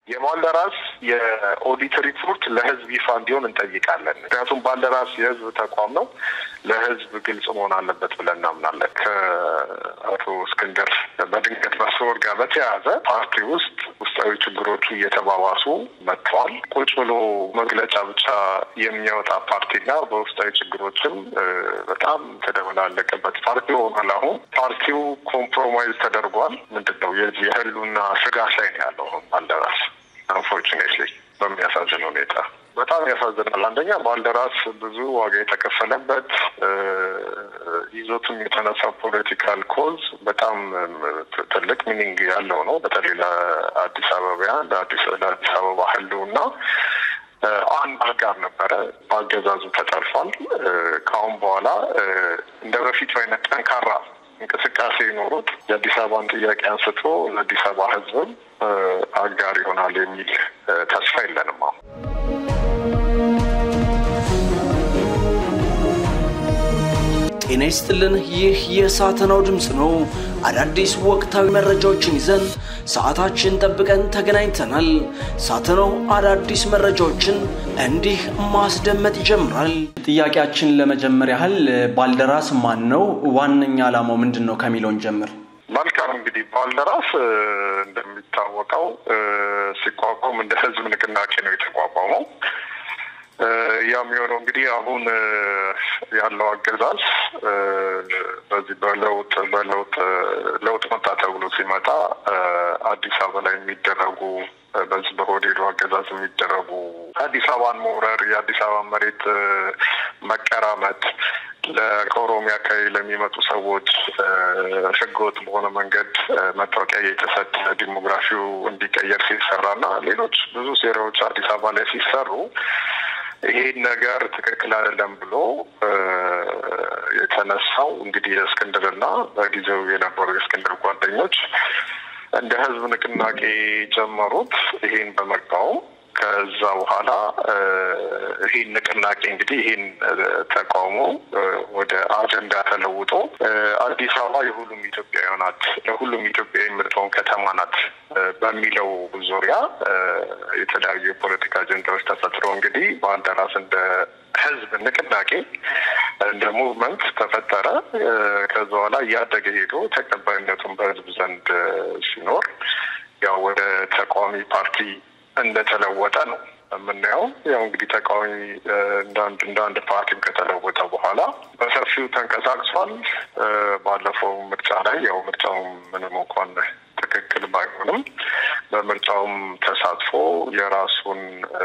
የባልደራስ የኦዲት ሪፖርት ለህዝብ ይፋ እንዲሆን እንጠይቃለን። ምክንያቱም ባልደራስ የህዝብ ተቋም ነው፣ ለህዝብ ግልጽ መሆን አለበት ብለን እናምናለን። ከአቶ እስክንድር በድንገት መሰወር ጋር በተያያዘ ፓርቲ ውስጥ ውስጣዊ ችግሮቹ እየተባባሱ መጥተዋል። ቁጭ ብሎ መግለጫ ብቻ የሚያወጣ ፓርቲና በውስጣዊ ችግሮችም በጣም ተደበላለቀበት ፓርቲ ሆኗል። አሁን ፓርቲው ኮምፕሮማይዝ ተደርጓል። ምንድን ነው የዚህ የህሉና ስጋት ላይ ነው ያለው ባልደራስ አንፎርቹኔትሊ በሚያሳዝን ሁኔታ በጣም ያሳዝናል። አንደኛ ባልደራስ ብዙ ዋጋ የተከፈለበት ይዞትም የተነሳው ፖለቲካል ኮዝ በጣም ትልቅ ሚኒንግ ያለው ነው። በተለይ ለአዲስ አበባያን ለአዲስ አበባ ህልውና አንድ አጋር ነበረ። በአገዛዙ ተጠልፏል። ከአሁን በኋላ እንደ በፊቱ አይነት ጠንካራ እንቅስቃሴ ይኖሩት የአዲስ አበባን ጥያቄ አንስቶ ለአዲስ አበባ ህዝብም አጋር ይሆናል የሚል ተስፋ የለንም አሁን ጤና ይስጥልን። ይህ የሳተናው ድምፅ ነው። አዳዲስ ወቅታዊ መረጃዎችን ይዘን ሰዓታችን ጠብቀን ተገናኝተናል። ሳተናው አዳዲስ መረጃዎችን እንዲህ ማስደመጥ ይጀምራል። ጥያቄያችን ለመጀመር ያህል ባልደራስ ማን ነው? ዋነኛ ዓላማው ምንድን ነው ከሚለውን ጀምር። መልካም እንግዲህ ባልደራስ እንደሚታወቀው ሲቋቋም እንደ ህዝብ ንቅናቄ ነው የተቋቋመው። ያም የሆነው እንግዲህ አሁን ያለው አገዛዝ በዚህ በለውጥ በለውጥ ለውጥ መጣ ተብሎ ሲመጣ አዲስ አበባ ላይ የሚደረጉ በዚህ በሆዴዱ አገዛዝ የሚደረጉ አዲስ አበባን መውረር፣ የአዲስ አበባ መሬት መቀራመት ከኦሮሚያ አካባቢ ለሚመጡ ሰዎች ህገወጥ በሆነ መንገድ መታወቂያ የተሰጠ ዲሞግራፊው እንዲቀየር ሲሰራ እና ሌሎች ብዙ ሴራዎች አዲስ አበባ ላይ ሲሰሩ ይሄን ነገር ትክክል አይደለም ብሎ የተነሳው እንግዲህ የእስክንድርና በጊዜው የነበሩ የእስክንድር ጓደኞች እንደ ህዝብ ንቅናቄ ጀመሩት። ይሄን በመቃወም ከዛ በኋላ ይህን ንቅናቄ እንግዲህ ይህን ተቃውሞ ወደ አጀንዳ ተለውጦ አዲስ አበባ የሁሉም ኢትዮጵያዊ ናት፣ ለሁሉም ኢትዮጵያ የምትሆን ከተማ ናት በሚለው ዙሪያ የተለያዩ የፖለቲካ አጀንዳዎች ተፈጥሮ እንግዲህ ባልደራስ እንደ ህዝብ ንቅናቄ እንደ ሙቭመንት ተፈጠረ። ከዛ በኋላ እያደገ ሄዶ ተቀባይነቱን በህዝብ ዘንድ ሲኖር ያው ወደ ተቃዋሚ ፓርቲ እንደተለወጠ ነው የምናየው። ያው እንግዲህ ተቃዋሚ እንዳንድ እንደ አንድ ፓርቲም ከተለወጠ በኋላ በሰፊው ተንቀሳቅሷል። ባለፈው ምርጫ ላይ ያው ምርጫውም ምንም እንኳን ትክክል ባይሆንም በምርጫውም ተሳትፎ የራሱን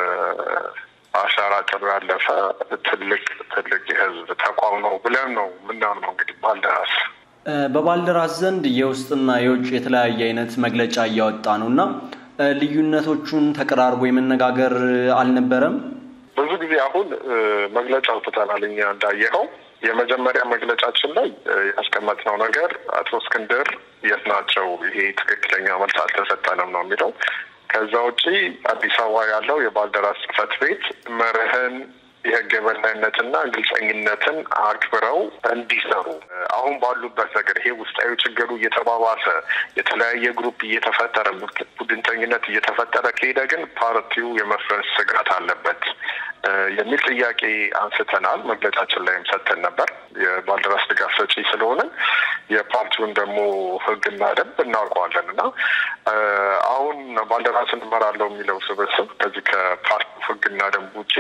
አሻራ ጥሎ ያለፈ ትልቅ ትልቅ የህዝብ ተቋም ነው ብለን ነው ምናምነው። እንግዲህ ባልደራስ በባልደራስ ዘንድ የውስጥና የውጭ የተለያየ አይነት መግለጫ እያወጣ ነው እና ልዩነቶቹን ተቀራርቦ የመነጋገር አልነበረም። ብዙ ጊዜ አሁን መግለጫ አውጥተናል። እኛ እንዳየኸው የመጀመሪያ መግለጫችን ላይ ያስቀመጥነው ነገር አቶ እስክንድር የት ናቸው? ይሄ ትክክለኛ መልስ አልተሰጠንም ነው የሚለው። ከዛ ውጪ አዲስ አበባ ያለው የባልደራስ ጽሕፈት ቤት መርህን የህግ የበላይነትና ግልጸኝነትን አክብረው እንዲሰሩ አሁን ባሉበት ነገር ይሄ ውስጣዊ ችግሩ እየተባባሰ የተለያየ ግሩፕ እየተፈጠረ ቡድንተኝነት እየተፈጠረ ከሄደ ግን ፓርቲው የመፍረስ ስጋት አለበት የሚል ጥያቄ አንስተናል። መግለጫችን ላይም ሰጥተን ነበር። የባልደራስ ድጋፍ ሰጪ ስለሆነ የፓርቲውን ደግሞ ህግና ደንብ እናውቀዋለን እና አሁን ባልደራስን እመራለሁ የሚለው ስብስብ ከዚህ ከፓርቲው ህግና ደንብ ውጪ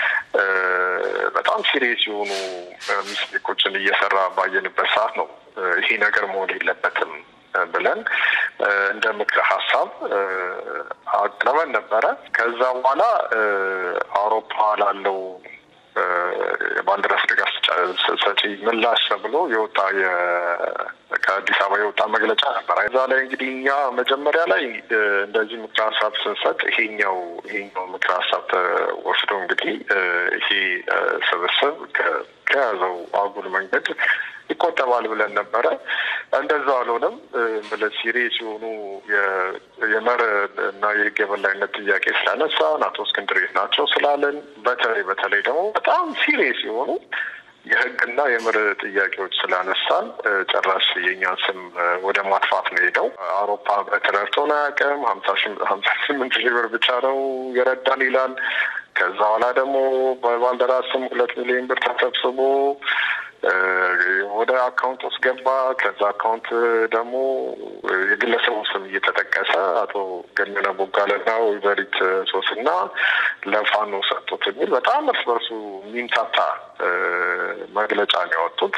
በጣም ሲሪየስ የሆኑ ሚስቴኮችን እየሰራ ባየንበት ሰዓት ነው ይሄ ነገር መሆን የለበትም ብለን እንደ ምክረ ሀሳብ አቅርበን ነበረ። ከዛ በኋላ አውሮፓ ላለው የባልደራስ ድጋፍ ሰጪ ምላሽ ተብሎ የወጣ ከአዲስ አበባ የወጣ መግለጫ ነበር። እዛ ላይ እንግዲህ እኛ መጀመሪያ ላይ እንደዚህ ምክረ ሀሳብ ስንሰጥ ይሄኛው ይሄኛው ምክረ ሀሳብ ተወስዶ እንግዲህ ይሄ ስብስብ ከያዘው አጉል መንገድ ይቆጠባል ብለን ነበረ። እንደዛ አልሆነም። ብለን ሲሪየስ የሆኑ የመርህ እና የህግ የበላይነት ጥያቄ ስላነሳን አቶ እስክንድር ናቸው ስላለን በተለይ በተለይ ደግሞ በጣም ሲሪየስ የሆኑ የህግና የምርህ ጥያቄዎች ስላነሳን ጭራሽ የእኛን ስም ወደ ማጥፋት ነው ሄደው። አውሮፓ ህብረት ረድቶን አያውቅም። ሀምሳ ስምንት ሺህ ብር ብቻ ነው የረዳን ይላል። ከዛ በኋላ ደግሞ በባልደራስ ስም ሁለት ሚሊዮን ብር ተሰብስቦ ወደ አካውንት ውስጥ ገባ። ከዛ አካውንት ደግሞ የግለሰቡ ስም እየተጠቀሰ አቶ ገነነ ቦጋለና ወይዘሪት ሶስና ለፋኖ ሰጡት የሚል በጣም እርስ በርሱ የሚምታታ መግለጫ ነው ያወጡት።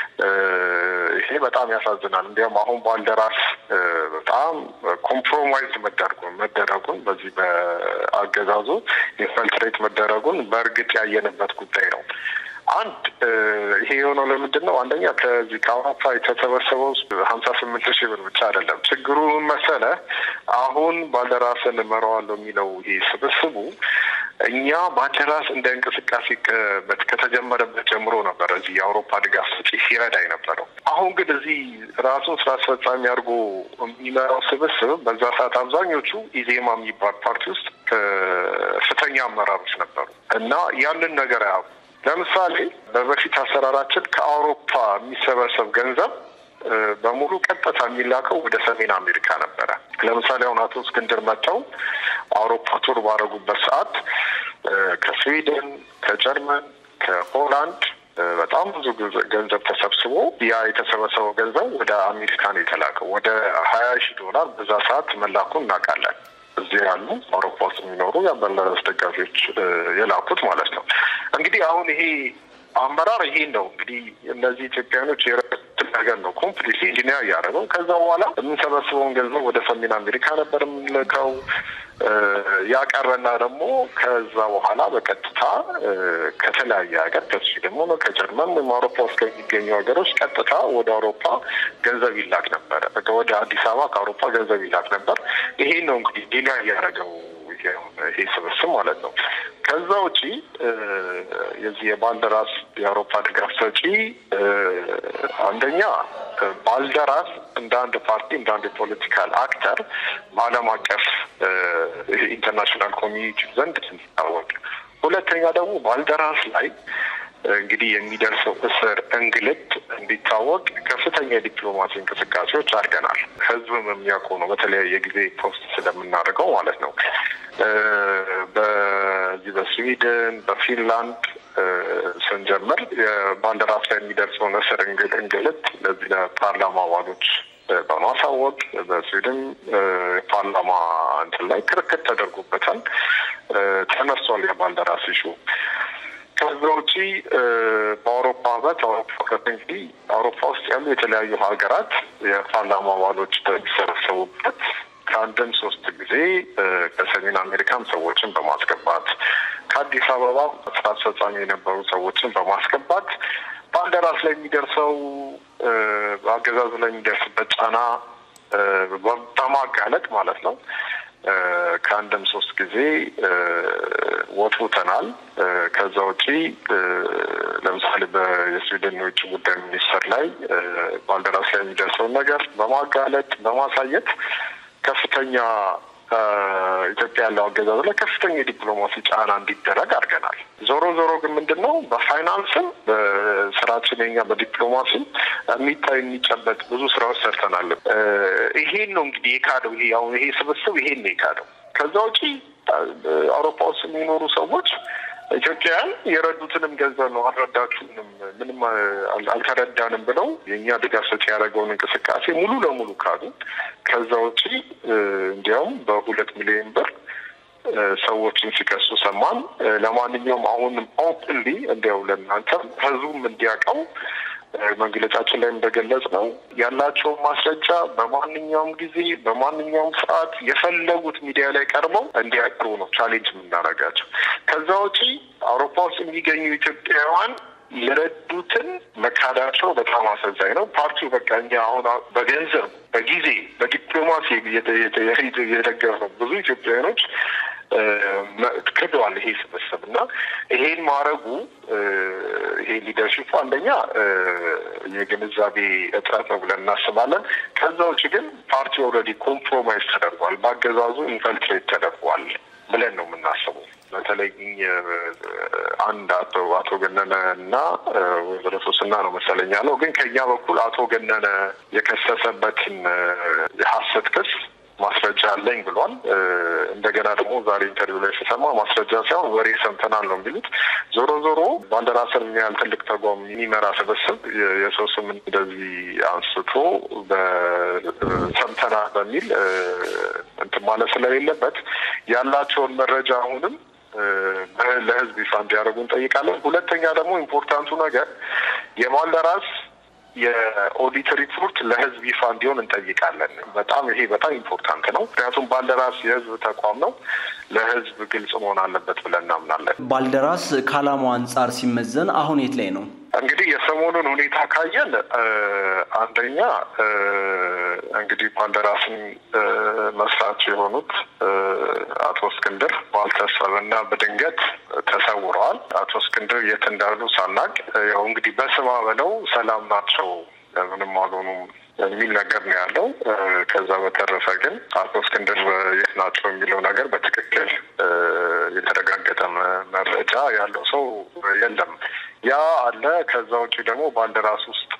ይሄ በጣም ያሳዝናል። እንዲያውም አሁን ባልደራስ በጣም ኮምፕሮማይዝ መደረጉን መደረጉን በዚህ በአገዛዙ ኢንፈልትሬት መደረጉን በእርግጥ ያየንበት ጉዳይ ነው። አንድ ይሄ የሆነው ለምንድን ነው? አንደኛ ከዚህ ከአውሮፓ የተሰበሰበው ሀምሳ ስምንት ሺህ ብር ብቻ አይደለም። ችግሩ መሰለ አሁን ባልደራስን እመራዋለሁ የሚለው ይሄ ስብስቡ እኛ ባልደራስ እንደ እንቅስቃሴ ከተጀመረበት ጀምሮ ነበር እዚህ የአውሮፓ ድጋፍ ሰጪ ሲረዳ የነበረው። አሁን ግን እዚህ ራሱን ስራ አስፈጻሚ አድርጎ የሚመራው ስብስብ በዛ ሰዓት አብዛኞቹ ኢዜማ የሚባል ፓርቲ ውስጥ ከፍተኛ አመራሮች ነበሩ እና ያንን ነገር ያ ለምሳሌ በበፊት አሰራራችን ከአውሮፓ የሚሰበሰብ ገንዘብ በሙሉ ቀጥታ የሚላከው ወደ ሰሜን አሜሪካ ነበረ። ለምሳሌ አሁን አቶ እስክንድር መጥተው አውሮፓ ቱር ባደረጉበት ሰዓት ከስዊድን፣ ከጀርመን፣ ከሆላንድ በጣም ብዙ ገንዘብ ተሰብስቦ ያ የተሰበሰበው ገንዘብ ወደ አሜሪካ ነው የተላከው። ወደ ሀያ ሺህ ዶላር በዛ ሰዓት መላኩን እናውቃለን። እዚህ ያሉ አውሮፓ ውስጥ የሚኖሩ የአበላስ ደጋፊዎች የላኩት ማለት ነው። እንግዲህ አሁን ይሄ አመራር ይሄን ነው እንግዲህ እነዚህ ኢትዮጵያኖች የረቱትን ነገር ነው ኮምፕሊትሊ ኢንጂኒያ እያደረገው። ከዛ በኋላ የምንሰበስበውን ገንዘብ ወደ ሰሜን አሜሪካ ነበር የምንልከው። ያቀረና ደግሞ ከዛ በኋላ በቀጥታ ከተለያየ ሀገር ከስዊድን ሆነ ከጀርመን ወይም አውሮፓ ውስጥ ከሚገኙ ሀገሮች ቀጥታ ወደ አውሮፓ ገንዘብ ይላክ ነበረ። ወደ አዲስ አበባ ከአውሮፓ ገንዘብ ይላክ ነበር። ይሄን ነው እንግዲህ ሌላ እያደረገው ይሄ ስብስብ ማለት ነው። ከዛ ውጪ የዚህ የባልደራስ የአውሮፓ ድጋፍ ሰጪ አንደኛ ባልደራስ እንደ አንድ ፓርቲ እንደ አንድ የፖለቲካል አክተር በዓለም አቀፍ ኢንተርናሽናል ኮሚኒቲ ዘንድ እንዲታወቅ፣ ሁለተኛ ደግሞ ባልደራስ ላይ እንግዲህ የሚደርሰው እስር፣ እንግልት እንዲታወቅ ከፍተኛ የዲፕሎማሲ እንቅስቃሴዎች አድርገናል። ህዝብም የሚያውቁ ነው። በተለያየ ጊዜ ፖስት ስለምናደርገው ማለት ነው። በዚህ በስዊድን በፊንላንድ ስንጀምር የባልደራስ ላይ የሚደርሰውን እስር፣ እንግልት ለዚህ ለፓርላማ አባሎች በማሳወቅ በስዊድን ፓርላማ እንትን ላይ ክርክር ተደርጎበታል። ተነስቷል የባልደራስ ኢሹ። ከዛ ውጪ በአውሮፓ ህብረት አውሮፓ ህብረት እንግዲህ አውሮፓ ውስጥ ያሉ የተለያዩ ሀገራት የፓርላማ አባሎች በሚሰበሰቡበት ከአንድም ሶስት ጊዜ ከሰሜን አሜሪካም ሰዎችን በማስገባት ከአዲስ አበባ ስራ አስፈጻሚ የነበሩ ሰዎችን በማስገባት ባልደራስ ላይ የሚደርሰው አገዛዙ ላይ የሚደርስበት ጫና በማጋለጥ ማለት ነው ከአንድም ሶስት ጊዜ ወጥተናል። ከዛ ውጪ ለምሳሌ በየስዊድን የውጭ ጉዳይ ሚኒስትር ላይ ባልደራስ ላይ የሚደርሰውን ነገር በማጋለጥ በማሳየት ከፍተኛ ኢትዮጵያ ያለው አገዛዝ ላይ ከፍተኛ የዲፕሎማሲ ጫና እንዲደረግ አድርገናል። ዞሮ ዞሮ ግን ምንድን ነው በፋይናንስም በስራችን የኛ በዲፕሎማሲ የሚታይ የሚጨበጥ ብዙ ስራዎች ሰርተናል። ይሄን ነው እንግዲህ የካደው ይሄ አሁን ይሄ ስብስብ ይሄን ነው የካደው። ከዛ ውጪ አውሮፓ ውስጥ የሚኖሩ ሰዎች ኢትዮጵያውያን የረዱትንም ገንዘብ ነው አልረዳችሁንም፣ ምንም አልተረዳንም ብለው የእኛ ድጋፍ ሰጪ ያደረገውን እንቅስቃሴ ሙሉ ለሙሉ ካዱ። ከዛ ውጪ እንዲያውም በሁለት ሚሊዮን ብር ሰዎችን ሲከሱ ሰማን። ለማንኛውም አሁንም ኦፕንሊ እንዲያው ለእናንተም ህዝቡም እንዲያውቀው መግለጫችን ላይ እንደገለጽ ነው ያላቸውን ማስረጃ በማንኛውም ጊዜ በማንኛውም ሰዓት የፈለጉት ሚዲያ ላይ ቀርበው እንዲያቀርቡ ነው ቻሌንጅ የምናደርጋቸው። ከዛ ውጪ አውሮፓ ውስጥ የሚገኙ ኢትዮጵያውያን የረዱትን መካዳቸው በጣም አሳዛኝ ነው። ፓርቲው በቃ እኛ አሁን በገንዘብ በጊዜ በዲፕሎማሲ የደገፍ ነው ብዙ ኢትዮጵያውያኖች ክደዋል። ይሄ ስብስብ እና ይሄን ማድረጉ ይሄ ሊደርሽፑ አንደኛ የግንዛቤ እጥረት ነው ብለን እናስባለን። ከዛ ውጭ ግን ፓርቲው ኦልሬዲ ኮምፕሮማይዝ ተደርጓል፣ በአገዛዙ ኢንፈልትሬት ተደርጓል ብለን ነው የምናስበው። በተለይ አንድ አቶ አቶ ገነነ እና ወይዘሮ ሶስና ነው መሰለኝ ያለው። ግን ከኛ በኩል አቶ ገነነ የከሰሰበትን የሀሰት ክስ ማስረጃ አለኝ ብሏል። እንደገና ደግሞ ዛሬ ኢንተርቪው ላይ ስሰማ ማስረጃ ሳይሆን ወሬ ሰምተናል ነው የሚሉት። ዞሮ ዞሮ ባልደራስን የሚያህል ትልቅ ተቋም የሚመራ ስብስብ የሰው ስም እንደዚህ አንስቶ ሰምተናል በሚል እንትን ማለት ስለሌለበት ያላቸውን መረጃ አሁንም ለሕዝብ ይፋ እንዲያደርጉ እንጠይቃለን። ሁለተኛ ደግሞ ኢምፖርታንቱ ነገር የባልደራስ የኦዲት ሪፖርት ለህዝብ ይፋ እንዲሆን እንጠይቃለን። በጣም ይሄ በጣም ኢምፖርታንት ነው። ምክንያቱም ባልደራስ የህዝብ ተቋም ነው፣ ለህዝብ ግልጽ መሆን አለበት ብለን እናምናለን። ባልደራስ ከዓላማው አንጻር ሲመዘን አሁን የት ላይ ነው? እንግዲህ የሰሞኑን ሁኔታ ካየን አንደኛ እንግዲህ ባልደራስን መስራች የሆኑት አቶ እስክንድር ባልታሰበና በድንገት ተሰውረዋል። አቶ እስክንድር የት እንዳሉ ሳናቅ ያው እንግዲህ በስማ በለው ሰላም ናቸው ምንም አልሆኑም የሚል ነገር ነው ያለው። ከዛ በተረፈ ግን አቶ እስክንድር የት ናቸው የሚለው ነገር በትክክል የተረጋገጠ መረጃ ያለው ሰው የለም። ያ አለ። ከዛ ውጭ ደግሞ ባልደራስ ውስጥ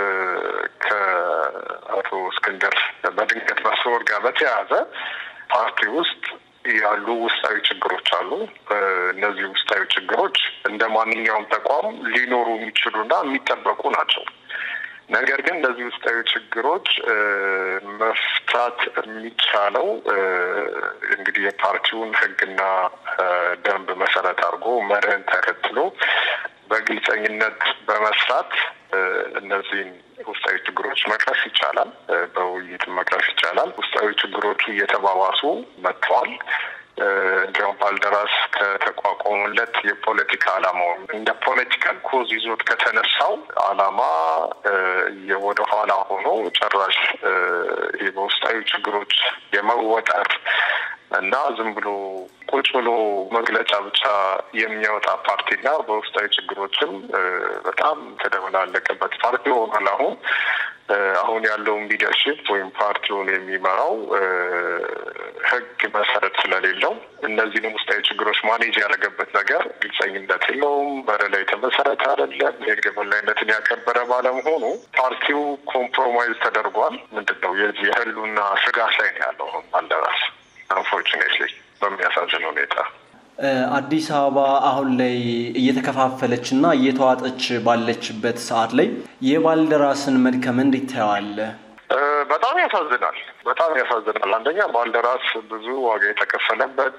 ከአቶ እስክንድር በድንገት መሰወር ጋር በተያያዘ ፓርቲ ውስጥ ያሉ ውስጣዊ ችግሮች አሉ። እነዚህ ውስጣዊ ችግሮች እንደ ማንኛውም ተቋም ሊኖሩ የሚችሉና የሚጠበቁ ናቸው። ነገር ግን እነዚህ ውስጣዊ ችግሮች መፍታት የሚቻለው እንግዲህ የፓርቲውን ሕግና ደንብ መሰረት አድርጎ መርህን ተከትሎ በግልጸኝነት በመስራት እነዚህን ውስጣዊ ችግሮች መቅረፍ ይቻላል። በውይይት መቅረፍ ይቻላል። ውስጣዊ ችግሮቹ እየተባባሱ መጥተዋል። እንዲያውም ባልደራስ ከተቋቋሙለት የፖለቲካ ዓላማው እንደ ፖለቲካል ኮዝ ይዞት ከተነሳው ዓላማ ወደ ኋላ ሆኖ ጭራሽ በውስጣዊ ችግሮች የመወጠር እና ዝም ብሎ ቁጭ ብሎ መግለጫ ብቻ የሚያወጣ ፓርቲና በውስጣዊ ችግሮችም በጣም ተደበላለቀበት ፓርቲ ሆኗል። አሁን አሁን ያለውን ሊደርሽፕ ወይም ፓርቲውን የሚመራው ሕግ መሰረት ስለሌለው እነዚህንም ውስጣዊ ችግሮች ማኔጅ ያደረገበት ነገር ግልጸኝነት የለውም። በረ ላይ የተመሰረተ አይደለም። የሕግ የበላይነትን ያከበረ ባለመሆኑ ፓርቲው ኮምፕሮማይዝ ተደርጓል። ምንድን ነው የዚህ የህሉና ስጋት ላይ ነው ያለው ባልደራስ አንፎርቹኔትሊ በሚያሳዝን ሁኔታ አዲስ አበባ አሁን ላይ እየተከፋፈለች እና እየተዋጠች ባለችበት ሰዓት ላይ የባልደራስን መድከም እንዴት ታየዋለህ? በጣም ያሳዝናል። በጣም ያሳዝናል። አንደኛ ባልደራስ ብዙ ዋጋ የተከፈለበት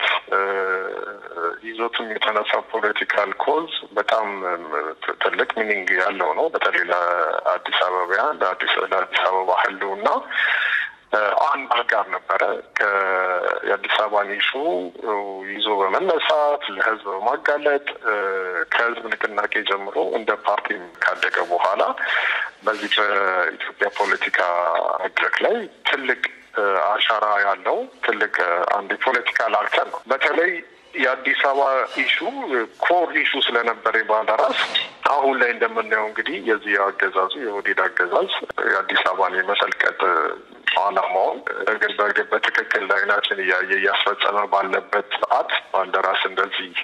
ይዞትም የተነሳ ፖለቲካል ኮዝ በጣም ትልቅ ሚኒንግ ያለው ነው። በተለይ ለአዲስ አበባያን ለአዲስ አበባ ህልውና አንድ አጋር ነበረ። የአዲስ አበባን ኢሹ ይዞ በመነሳት ለህዝብ በማጋለጥ ከህዝብ ንቅናቄ ጀምሮ እንደ ፓርቲ ካደገ በኋላ በዚህ በኢትዮጵያ ፖለቲካ መድረክ ላይ ትልቅ አሻራ ያለው ትልቅ አንድ የፖለቲካል አክተር ነው። በተለይ የአዲስ አበባ ኢሹ ኮር ኢሹ ስለነበረ ባልደራስ አሁን ላይ እንደምናየው እንግዲህ የዚህ አገዛዙ የኦህዴድ አገዛዝ የአዲስ አበባን የመሰልቀጥ ዓላማውን እግር በእግር በትክክል አይናችን እያየ እያስፈጸመ ባለበት ሰዓት ባልደራስ እንደዚህ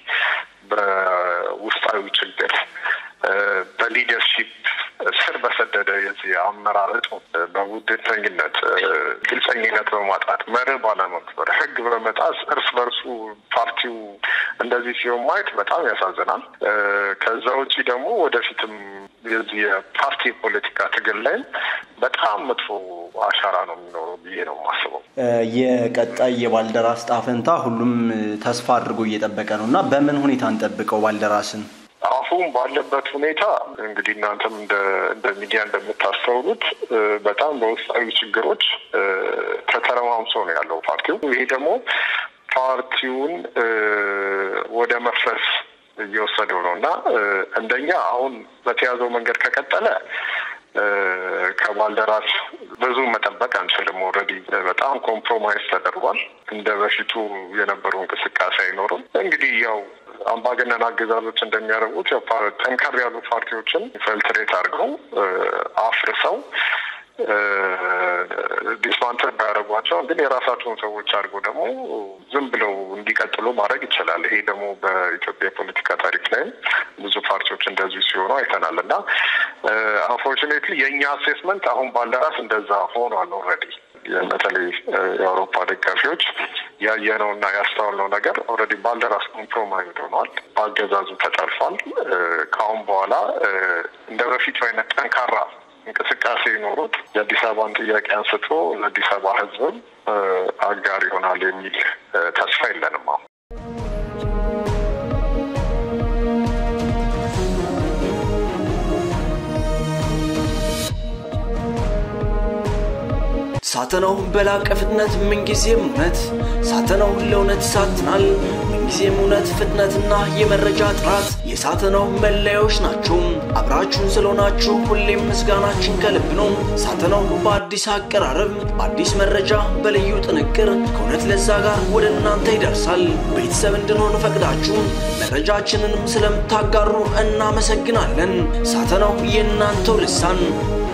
በውስጣዊ ችግር በሊደርሺፕ ስር በሰደደ የዚህ አመራረጥ በቡድንተኝነት ግልጸኝነት በማጣት መርህ ባለመክበር ሕግ በመጣስ እርስ በርሱ ፓርቲው እንደዚህ ሲሆን ማየት በጣም ያሳዝናል። ከዛ ውጭ ደግሞ ወደፊትም የዚህ የፓርቲ የፖለቲካ ትግል ላይም በጣም መጥፎ አሻራ ነው የሚኖረው ብዬ ነው የማስበው። የቀጣይ የባልደራስ ዕጣ ፈንታ ሁሉም ተስፋ አድርጎ እየጠበቀ ነው እና በምን ሁኔታ እንጠብቀው ባልደራስን? አሁን ባለበት ሁኔታ እንግዲህ እናንተም እንደ ሚዲያ እንደምታስተውሉት በጣም በውስጣዊ ችግሮች ተተረማምሶ ነው ያለው ፓርቲው። ይሄ ደግሞ ፓርቲውን ወደ መፍረስ እየወሰደው ነው እና እንደኛ አሁን በተያዘው መንገድ ከቀጠለ ከባልደራስ ብዙ መጠበቅ አንችልም። ኦልሬዲ በጣም ኮምፕሮማይዝ ተደርጓል። እንደ በፊቱ የነበረው እንቅስቃሴ አይኖርም። እንግዲህ ያው አምባገነን አገዛዞች እንደሚያደርጉት ጠንከር ያሉ ፓርቲዎችን ፈልትሬት አድርገው አፍርሰው ዲስማንተር ባያደርጓቸው ግን የራሳቸውን ሰዎች አድርገው ደግሞ ዝም ብለው እንዲቀጥሉ ማድረግ ይችላል። ይሄ ደግሞ በኢትዮጵያ የፖለቲካ ታሪክ ላይ ብዙ ፓርቲዎች እንደዚሁ ሲሆኑ አይተናል እና አንፎርቹኔትሊ የእኛ አሴስመንት አሁን ባልደራስ እንደዛ ሆኗል ኦልሬዲ በተለይ የአውሮፓ ደጋፊዎች ያየነው እና ያስተዋልነው ነገር ኦልሬዲ ባልደራስ ኮምፕሮማይዝ ሆኗል። በአገዛዙ ተጠልፏል። ከአሁን በኋላ እንደ በፊቱ አይነት ጠንካራ እንቅስቃሴ ኖሮት የአዲስ አበባን ጥያቄ አንስቶ ለአዲስ አበባ ሕዝብም አጋር ይሆናል የሚል ተስፋ የለንም አሁን ሳተናው በላቀ ፍጥነት ምንጊዜም እውነት ሳተናው ለእውነት ይሳትናል። ምንጊዜም እውነት፣ ፍጥነትና የመረጃ ጥራት የሳተናው መለያዎች ናቸው። አብራችሁን ስለሆናችሁ ሁሌም ምስጋናችን ከልብ ነው። ሳተናው በአዲስ አቀራረብ፣ በአዲስ መረጃ፣ በልዩ ጥንቅር ከእውነት ለዛ ጋር ወደ እናንተ ይደርሳል። ቤተሰብ እንድንሆን ፈቅዳችሁ መረጃችንንም ስለምታጋሩ እናመሰግናለን። ሳተናው የእናንተው ልሳን